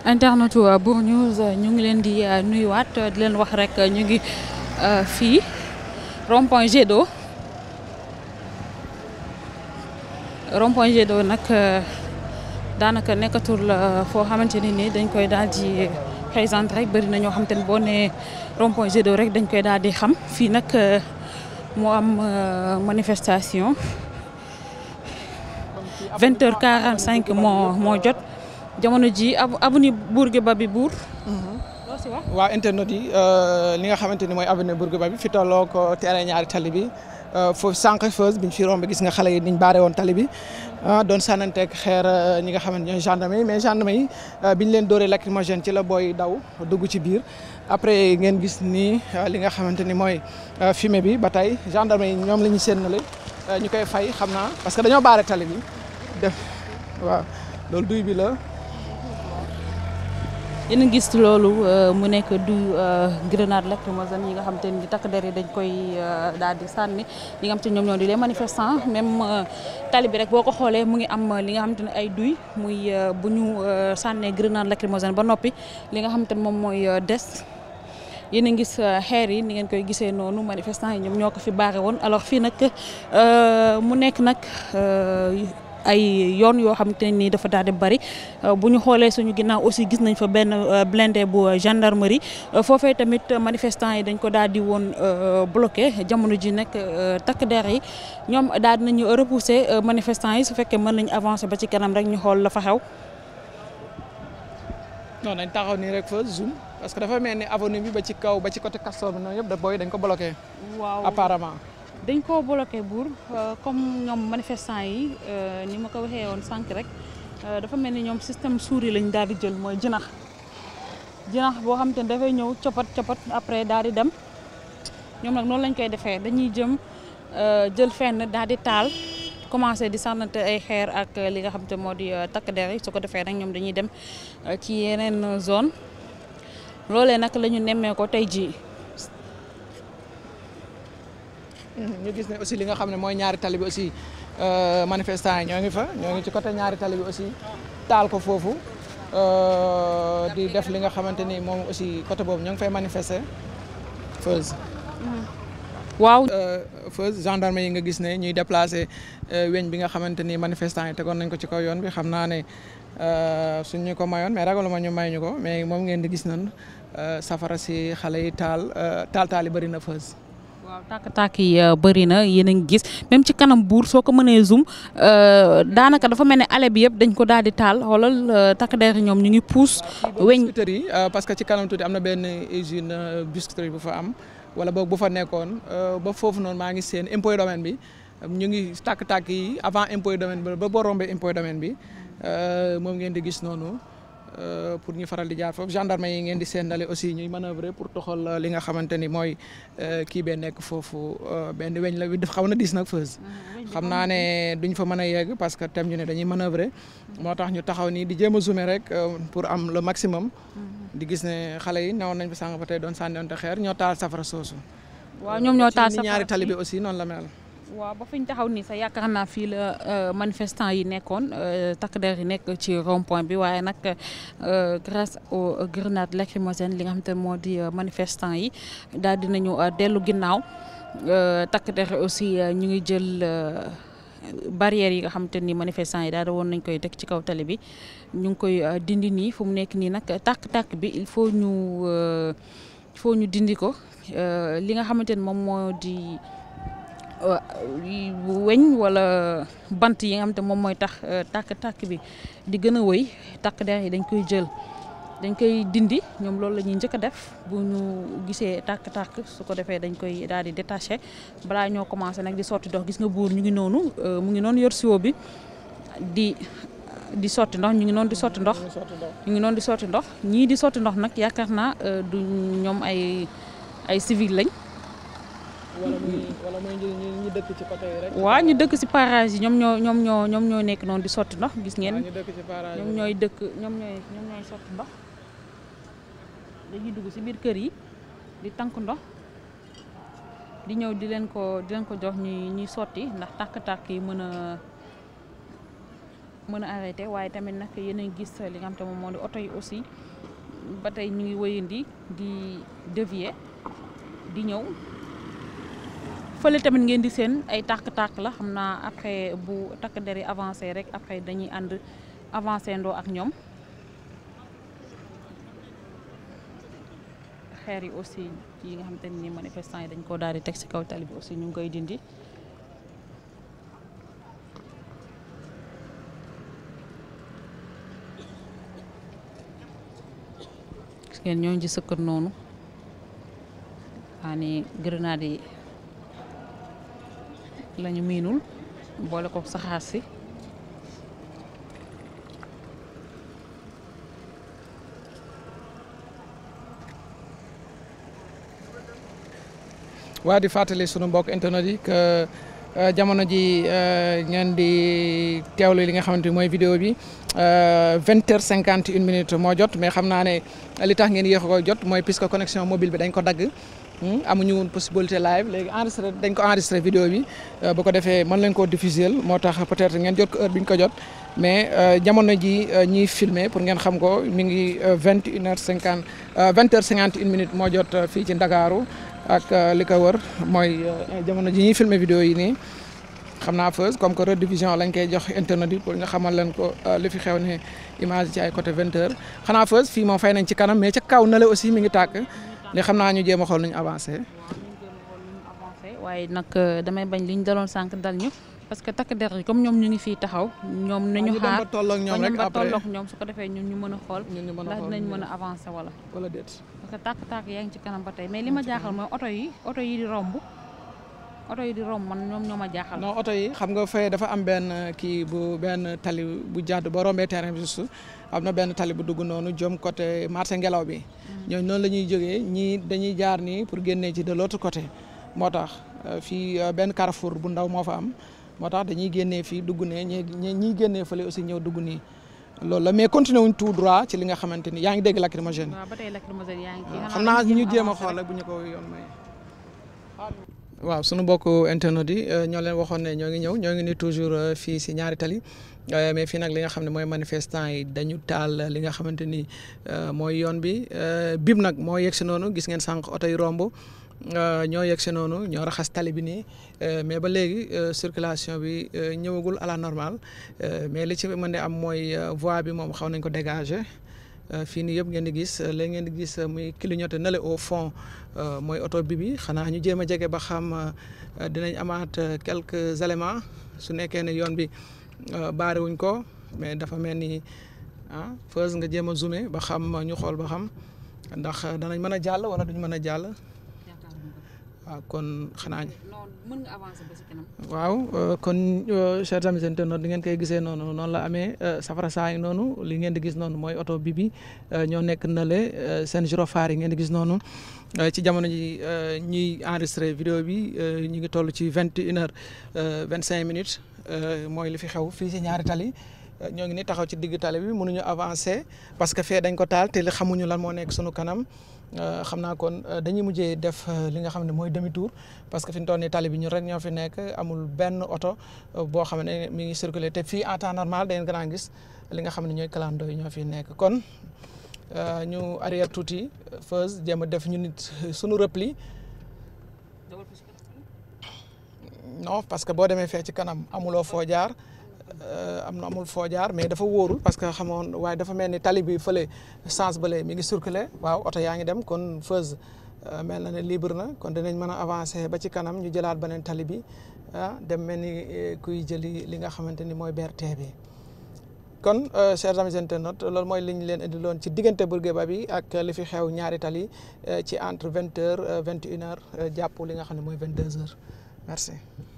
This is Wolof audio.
internetu Bour News ñu ngi leen di nuyuwaat di leen wax rek ñu ngi fii rond point Jet d'eau rond point Jet d'eau nag daanaka nekkatul foo xamante ne ni dañ koy daal di présenter rek bëri na ñoo xamante ne boo nee rond point Jet d'eau rek dañ koy daal di xam fii nag moo am manifestation vingt heures quarante cinq moo moo jot jamono ji avenue Bourguiba bi buur loo si wax waaw internet yi li nga xamante ni mooy avenue Bourguiba bi fi tolloo ko terrain ñaari tali bi foofu sànq feuse biñ fi romb gis nga xale yi niñ baare woon tali bi doon sànnanteeg xeer ñi nga xamante ñooy gendarme yi mais gendarme yi biñ leen dóoree lacrymogène ci la booy daw dugg ci biir après ngeen gis ni li nga xamante ni mooy fumée bi ba tey gendarme yi ñoom la ñu séenale ñu koy fay xam naa parce que dañoo baare tali bi def waaw loolu duy bi la yéen a gis loolu mu nekk du grenade lacrymogène yi nga xam te ni takk der yi dañ koy daal di sànni ñi nga xam te ñoom ñoo di les manifestants même tali bi rek boo ko xoolee mu ngi am li nga xamante ne ay duy muy bu ñu sànnee grenade lacrymogène ba noppi li nga xamante ne moom mooy des yéen a gis xeer yi ni ngeen koy gisee noonu manifestants yi ñoom ñoo ko fi baare woon alors fii nag mu nekk nag ay yoon yoo xamante ne nii dafa daal di bari bu ñu xoolee suñu ginnaaw aussi gis nañ fa benn blindé bu gendarmerie foofee tamit manifestants yi dañ ko daal di woon bloqué jamono ji nag takk der yi ñoom daal dinañu repousser manifestants yi su fekkee mën nañu avancer ba ci kanam rek ñu xool la fa xew. non nañ taxaw nii rek fa zoom parce que dafa mel ni avenue bi ba ci kaw ba ci côté Castor bi noonu yëpp da booy dañ ko bloqué. waaw apparemment. dañ koo bloqué buur comme ñoom manifestants yi ni ma ko waxee woon sànq rek dafa mel ni ñoom système souris lañ daal di jël mooy jinax jinax boo xam te ne dafay ñëw copat copat après daal di dem ñoom nag noonu lañ koy defee dañuy jëm jël fenn daal di taal commencé di sànnante ay xeer ak li nga xam te moo di takk der yi su ko defee nag ñoom dañuy dem ci yeneen zone loolee nag la ñu nemmee ko tey jii. ñu gis ne aussi li nga xam ne mooy ñaari tali bi aussi manifestants yi ñoo ngi fa ñoo ngi ci côté ñaari tali bi aussi taal ko foofu di def li nga xamante ni moom aussi côté boobu ñoo ngi fay manifester feuse waaw feuse gendarme yi nga gis ne ñuy déplacer weñ bi nga xamante ni manifestants yi tegoon nañ ko ci kaw yoon bi xam naa ne suñ ñu ko mayoon mais ragaluma ñu may ñu ko mais moom ngeen di gis nan safara si xale yi taal taal taal yi bëri na feuse waaw tàkk-tàkk yi bëri na yéen a ngi gis même ci kanam buur soo ko mënee zoom daanaka dafa mel ne ale bi yëpp dañ ko daal di taal xoolal takk der ñoom ñu ngi puus. weñ biscuiterie yi parce que ci kanam tuuti am na benn usine biscuiterie bu fa am wala boog bu fa nekkoon ba foofu noonu maa ngi seen impôt domaine bi ñu ngi tàkk-tàkk yi avant impôt domaine bi ba boo rombee impôt domaine bi moom ngeen di gis noonu. pour ñu faral di jaar foofu gendarme yi ngeen di seendale aussi ñuy manœuvrer pour toxal li nga xamante ni mooy kii bee nekk foofu benn weñ la bi def xaw na diis nag feuse xam naa ne duñ fa mën a yegg parce que tem ñu ne dañuy manœuvrer moo tax ñu taxaw nii di jéem a zoomer rek pour am le maximum di gis ne xale yi newoon nañ fa sànq ba tey doon sànniwante xeer ñoo taal safara soosu waaw ñoom ñoo taal ci ñaari tali bi aussi noonu la mel waaw ba fi ñu taxaw nii sax yaakaar naa fii la manifestant yi nekkoon takk der yi nekk ci rond point bi waaye nag grâce aux grenades lacrymogènes li nga xam te moo di manifestant yi daal dinañu dellu ginnaaw takk der aussi ñu ngi jël barrières yi nga xam te ni manifestant yi daal woon nañ koy teg ci kaw tali bi ñu ngi koy dindi nii fu mu nekk nii nag tàkk-tàkk bi il faut ñu il faut ñu dindi ko li nga xamante ni moom moo di weñ wala bant yi nga xam te moom mooy tax tàkk-tàkk bi di gën a wëy tàkk der yi dañ koy jël dañ koy dindi ñoom loolu la ñuy njëkk a def bu ñu gisee tàkk-tàkk su ko defee dañ koy daal di détaché balaa ñoo commencé nag di sotti ndox gis nga buur ñu ngi noonu mu ngi noonu yor siwo bi di di sotti ndox ñu ngi noonu di sotti ndox ñu ngi noonu di sotti ndox ñii di sotti ndox nag yaakaar naa du ñoom ay ay civil lañ wala muy wala muy ñu dëkk ci côté yi rek. waaw ñu dëkk ci parage yi ñoom ñoo ñoom ñoo ñoom ñoo nekk noonu di sotti ndox gis ngeen. ñu dëkk ci parage ñoom ñooy dëkk ñoom ñooy ñoom ñooy sotti ndox dañuy dugg ci biir kër yi di tànk ndox di ñëw di leen ko di leen ko jox ñuy ñuy sotti ndax tàkk-tàkk yi mën a mën a arrêté waaye tamit nag yéen a ngi gis li nga xam te moom moo di oto yi aussi ba tey ñu ngi wëyandi di dévier di ñëw fële tamit ngeen di seen ay tàkk-tàkk la xam naa après bu takk der yi avancé rek après dañuy ànd avancé ndoo ak ñoom xeer yi aussi yi nga xamante ni manifestant yi dañ koo daal di teg ci kaw tali bi aussi ñu ngi koy dindi gis ngeen ñoo ngi sëkkat noonu waa ni grenade yi lañu miinul boole ko saxaar si waa di fàttali sunu mbokk internet yi que jamono ji ngeen di teewlu li nga xamante ni mooy vidéo bi vingt heures cinquante une minute moo jot mais xam naa ne li tax ngeen yéex a ko jot mooy puisque connexion mobile bi dañ ko dagg amuñu woon possibilité live léegi enregistré dañ ko enregistré vidéo bi bu ko defee mën leen koo diffuser moo tax peut-être ngeen jot ko heure bi ñu ko jot mais jamono ji ñiy filmer pour ngeen xam ko mi ngi vingt une heure cinquante vingt heures cinquante une minute moo jot fii ci Ndakaaru ak li ko wër mooy jamono ji ñuy filmer vidéo yi nii xam naa Feuz comme que rediffusion lañ koy jox internet yi pour nga xamal leen ko li fi xew ne image ci ay côté vingt heures xanaa Feuz fii moom fay nañ ci kanam mais ca kaw na la aussi mi ngi tàkk li xam naa ñu jéem a xool nu ñu avancé. waaye nag damay bañ li ñu daloon sànq dal ñu parce que takk der yi comme ñoom ñu ngi fii taxaw ñoom nañu xaar ba tolloog ñoom rek ba après tolloog ñoom su ko defee ñun ñu mën a xool ñun ñu mën a ndax xool dinañ mën a avancer wala wala déet. parce que tàkk-tàkk yaa ngi ci kanam ba tey mais li ma jaaxal mooy oto yi oto yi di romb oto yi di romb man ñoom ñoo ma jaaxal non oto yi xam nga fay dafa am benn kii bu benn tali bu jàdd boo rombee terrain bi juste am na benn tali bu dugg noonu jëm côté marché ngelaw bi ñooñu noonu la ñuy jógee ñii dañuy jaar nii pour génnee ci de l'autre côté moo tax fii benn carrefour bu ndaw moo fa am moo tax dañuy génnee fii dugg ne ñi ñiy génnee fële aussi ñëw dugg nii loolu la mais continué wuñ tout droit ci li nga xamante ni yaa ngi dégg lacrymogène waaw ba tey lacrymogène yaa ngi ci xam naa ñu jéem a xool rek bu ñu ko yoon may waaw sunu mbokk internet yi ñoo leen waxoon ne ñoo ngi ñëw ñoo ngi ni toujours fii si ñaari tali mais fii nag li nga xam ne mooy manifestant yi dañu taal li nga xamante ni mooy yoon bi bib nag moo yegg si noonu gis ngeen sànq oto yi romb ñoo yegg si noonu ñoo raxas tali bi nii mais ba léegi circulation bi ñëwagul à la normale mais li ci mën di am mooy voie bi moom xaw nañ ko dégager fii nii yëpp ngeen di gis léegi ngeen di gis muy clignoté na le au fond mooy oto bi bi xanaa ñu jéem a jege ba xam dinañ amaat quelques éléments su nekkee ne yoon bi baare wuñ ko mais dafa mel ni ah Feuz nga jéem a zoomé ba xam ñu xool ba xam ndax danañ mën a jàll wala duñ mën a jàll waaw kon xanaa. non mën nga avancer ba si kanam. waaw kon chers amis internautes di ngeen koy gisee noonu noonu la amee safara saa yi noonu li ngeen di gis noonu mooy oto bi bi ñoo nekk na le seen gyrophare yi ngeen di gis noonu ci jamono ji ñuy enregistré vidéo bi ñu ngi toll ci vingt et une heures vingt cinq minutes mooy li fi xew fii si ñaari tali ñoo ngi ni taxaw ci digg tali bi mënuñu avancer parce que fee dañ ko taal te li xamuñu lan moo nekk sunu kanam xam naa kon dañuy mujjee def li nga xam ne mooy demi tour parce que fi ñu toll nii tali bi ñun rek ñoo fi nekk amul benn oto boo xam ne mi ngi circuler te fii en temps normal da ngeen gën a gis li nga xam ne ñooy clando yi ñoo fi nekk kon ñu arrière tuuti Feuz jéem a def ñu nit suñu repli non parce que boo demee fee ci kanam amuloo foo jaar am na amul foo jaar mais dafa wóorul parce que xamoon waaye dafa mel ni tali bi fële sens bële mi ngi circuler waaw oto yaa ngi dem kon Feuz mel na ne libre na kon dinañ mën a avancer ba ci kanam ñu jëlaat beneen tali bi ah dem mel ni kuy jëli li nga xamante ni mooy BRT bi kon chers amis internautes loolu mooy li ñu leen indiloon ci diggante Bourguiba bi ak li fi xew ñaari tali ci entre vingt heures vingt et une heures jàpp li nga xam ne mooy vingt deux heures merci.